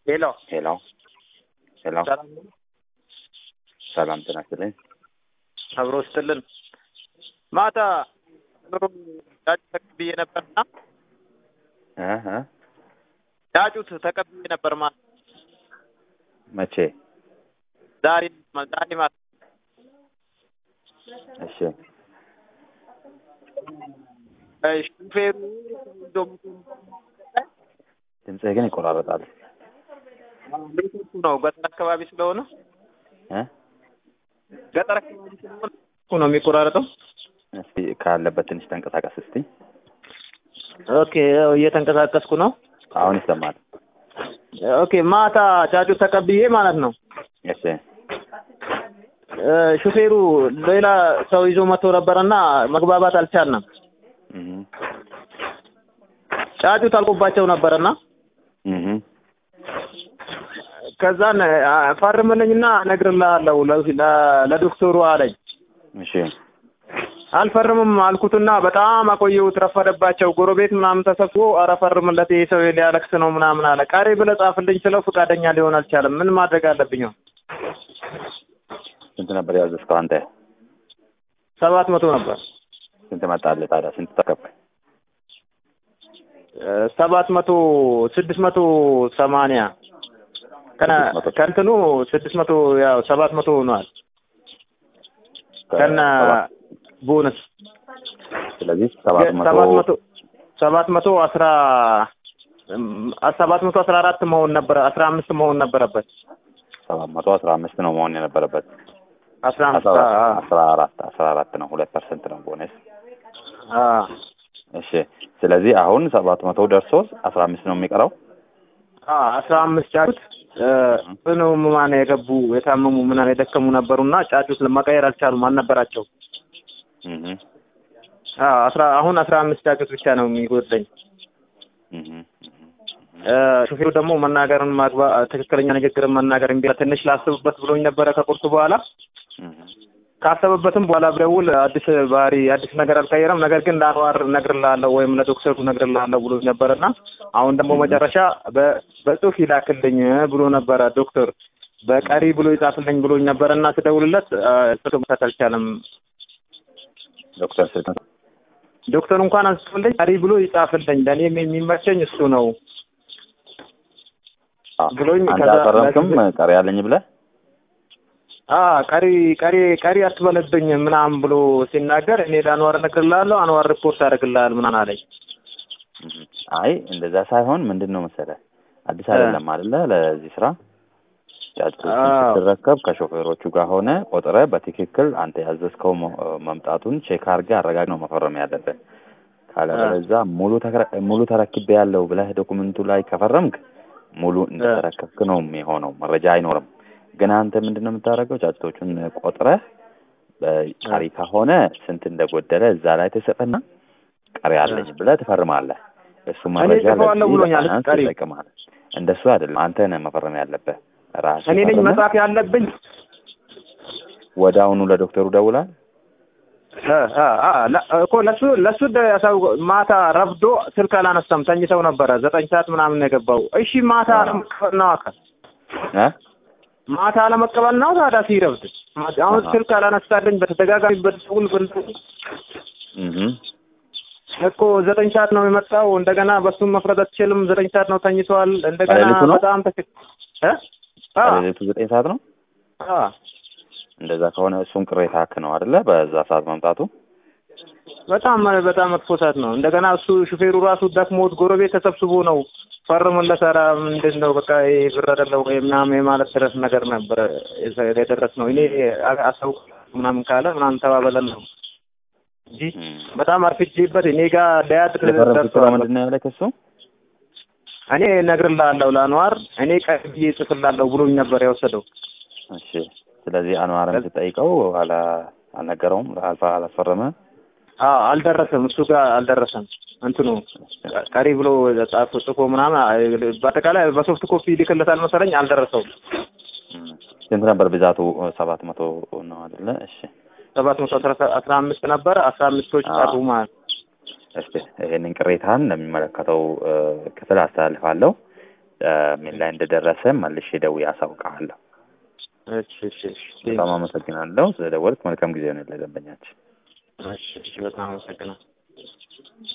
ሄሎ ሄሎ ሄሎ፣ ሰላም ነው? ሰላም ጤና ይስጥልኝ። አብሮ ስትልን ማታ ጫጩት ተቀብዬ ነበርና እ እ ጫጩት ተቀብዬ ነበር ማታ መቼ? ዛሬ ዛሬ ማታ እሺ እ ሹፌሩ ይዞ መቶ ድምፅህ ግን ይቆራረጣል። ኔትወርኩ ነው ገጠር አካባቢ ስለሆነ እ ገጠር አካባቢ ስለሆነ እኮ ነው የሚቆራረጠው። እስቲ ካለበት ትንሽ ተንቀሳቀስ እስቲ። ኦኬ ያው እየተንቀሳቀስኩ ነው። አሁን ይሰማል። ኦኬ ማታ ጫጩት ተቀብዬ ማለት ነው። እሺ እ ሹፌሩ ሌላ ሰው ይዞ መጥቶ ነበረና መግባባት አልቻልንም። እህ ጫጩት አልቆባቸው ነበረና እህ ከዛን አ፣ ፈርምልኝና እነግርልሃለሁ ለ- ለ- ለዶክተሩ አለኝ። እሺ አልፈርምም አልኩትና በጣም አቆየሁት። ረፈደባቸው። ጎረቤት ምናምን ተሰብስቦ ኧረ ፈርምለት ይሄ ሰው ሊያለቅስ ነው ምናምን አለ። ቀሪ ብለህ ጻፍልኝ ስለው ፈቃደኛ ሊሆን አልቻለም። ምን ማድረግ አለብኝ? አሁን? ስንት ነበር ያዘዝከው አንተ? ሰባት መቶ ነበር። ስንት መጣልህ ታዲያ? ስንት ተከፍክ? እ፣ ሰባት መቶ ስድስት መቶ ሰማንያ ከነ ስድስት መቶ። ከእንትኑ ስድስት መቶ ያው ሰባት መቶ ሆኗል ከነ ሰባት። ቦነስ ስለዚህ ሰባት መቶ ሰባት መቶ ሰባት መቶ አስራ እም፣ ሰባት መቶ አስራ አራት መሆን ነበረ አስራ አምስት መሆን ነበረበት ሰባት መቶ አስራ አምስት ነው መሆን የነበረበት። አስራ አምስት አስራ አ- አስራ አራት አስራ አራት ነው ሁለት ፐርሰንት ነው ቦነስ። አ እሺ ስለዚህ አሁን ሰባት መቶ ደርሶ አስራ አምስት ነው የሚቀረው። አ አስራ አምስት ጫጩት እ፣ ጽኑ ህሙማን የገቡ የታመሙ ምናምን የደከሙ ነበሩና ጫጩት መቀየር አልቻሉም አልነበራቸው እህ አ አስራ አሁን አስራ አምስት ጫጩት ብቻ ነው የሚጎድለኝ እህ እ፣ ሹፌሩ ደግሞ መናገርን ማግባ ትክክለኛ ንግግርን መናገር እምቢ አለ። ትንሽ ላስብበት ብሎኝ ነበረ ከቁርሱ በኋላ እህ ካሰበበትም በኋላ ብደውል አዲስ ባህሪ አዲስ ነገር አልቀየረም። ነገር ግን ለአንዋር እነግርልሃለሁ ወይም ለዶክተሩ እነግርልሃለሁ ብሎ ነበርና አሁን ደግሞ መጨረሻ በ- በጽሁፍ ይላክልኝ ብሎ ነበረ ዶክተር በቀሪ ብሎ ይጻፍልኝ ብሎኝ ነበረና ስደውልለት አ፣ ስልክ መስራት አልቻለም። ዶክተር ስልክ ዶክተሩ እንኳን አንስቶልኝ ቀሪ ብሎ ይጻፍልኝ ለእኔም የሚመቸኝ እሱ ነው ብሎኝ አንተ ከዛ- አልፈረምክም ቀሪ ያለኝ ብለህ አ ቀሪ ቀሪ ቀሪ አትበለብኝ ምናምን ብሎ ሲናገር እኔ ለአንዋር እነግርልሃለሁ አንዋር ሪፖርት ያደርግልሃል ምናምን አለኝ። እህ አይ እንደዛ ሳይሆን ምንድን ነው መሰለህ አዲስ እ። አይደለም አይደለ ለዚህ ስራ ጫጩቶችን አዎ። ስትረከብ ከሾፌሮቹ ጋር ሆነ ቆጥረህ በትክክል አንተ ያዘዝከው መ- መምጣቱን ቼክ አድርገህ አረጋግጠህ ነው መፈረም ያለብህ። ካለበለዚያ ሙሉ ተከረ- ሙሉ ተረክቤ ያለው ብለህ ዶኩመንቱ ላይ ከፈረምክ ሙሉ እንደተረከብክ ነው የሚሆነው፣ መረጃ አይኖርም። ግን አንተ ምንድን ነው የምታደርገው? ጫጩቶቹን ቆጥረህ በቀሪ ከሆነ ስንት እንደጎደለ እዛ ላይ ትጽፍና ቀሪ አለኝ ብለህ ትፈርማለህ። እሱ መረጃ ጽፈዋለሁ ለዚህ ብሎኛል፣ ለፋይናንስ ቀሪ። ይጠቅማል። እንደሱ አይደለም፣ አንተ ነህ መፈረም ያለብህ ራስህ እኔ ነኝ ፈርመህ መጻፍ ያለብኝ። ወደ አሁኑ ለዶክተሩ ደውላል። እ፣ እ፣ አ፣ ለ- እኮ ለሱ ለሱ ደ- ያሳው- ማታ ረፍዶ ስልክ አላነሳም፣ ተኝተው ነበረ። ዘጠኝ ሰዓት ምናምን ነው የገባው። እሺ ማታ አዎ። አለመቀበል ነው አካል እ ማታ አለመቀበል ነው ታዲያ ሲረፍድ። ማታ- አሁን አሃ። ስልክ አላነሳልኝ በተደጋጋሚ በደውል በደውል እህ እኮ ዘጠኝ ሰዓት ነው የመጣው። እንደገና በሱም መፍረድ አትችልም። ዘጠኝ ሰዓት ነው ተኝተዋል። እንደገና በሌሊቱ ነው? በጣም ተክ እ አ ከሌሊቱ ዘጠኝ ሰዓት ነው። አ እንደዛ ከሆነ እሱን ቅሬታ ክ ነው አይደለ? በዛ ሰዓት መምጣቱ በጣም በጣም መጥፎ ሰዓት ነው። እንደገና እሱ ሹፌሩ ራሱ ደክሞት ጎረቤት ተሰብስቦ ነው ፈርሙለት። ኧረ ምንድን ነው በቃ ይሄ ብር አይደለም ወይ ምናምን የማለት ድረስ ነገር ነበረ የደረስ ነው። እኔ አሳውቅ ምናምን ካለ ምናምን ተባበለን ነው እንጂ እም። በጣም አርፍጄበት እኔ ጋር ሊያድር የፈረምኩት ነው ደርሰዋል። ምንድን ነው ያለ ከሱ እኔ እነግርልሃለሁ ለአንዋር እኔ ቀይ ብዬ እጽፍልሃለሁ ብሎኝ ነበር የወሰደው። እሺ። ስለዚህ አንዋርን ስጠይቀው አላ አልነገረውም፣ አልፋ አላስፈረመ። አዎ አልደረሰም፣ እሱ ጋር አልደረሰም። እንትኑ ቀሪ ብሎ ጻፍ ጽፎ ምናምን በአጠቃላይ በሶፍት ኮፒ ይልክለታል መሰለኝ፣ አልደረሰውም። እም። ስንት ነበር ብዛቱ? ሰባት መቶ ነው አይደለ? እሺ። ሰባት መቶ አስራ አምስት ነበረ። አስራ አምስቶች ቀሩ ማለት ነው። እስቲ ይሄንን ቅሬታን ለሚመለከተው ክፍል አስተላልፋለሁ። እ፣ ምን ላይ እንደደረሰ መልሼ ደውዬ አሳውቅሃለሁ። እሺ እሺ እሺ በጣም አመሰግናለሁ ስለደወልክ። መልካም ጊዜ ነው ለደንበኛችን። እሺ እሺ በጣም አመሰግናለሁ።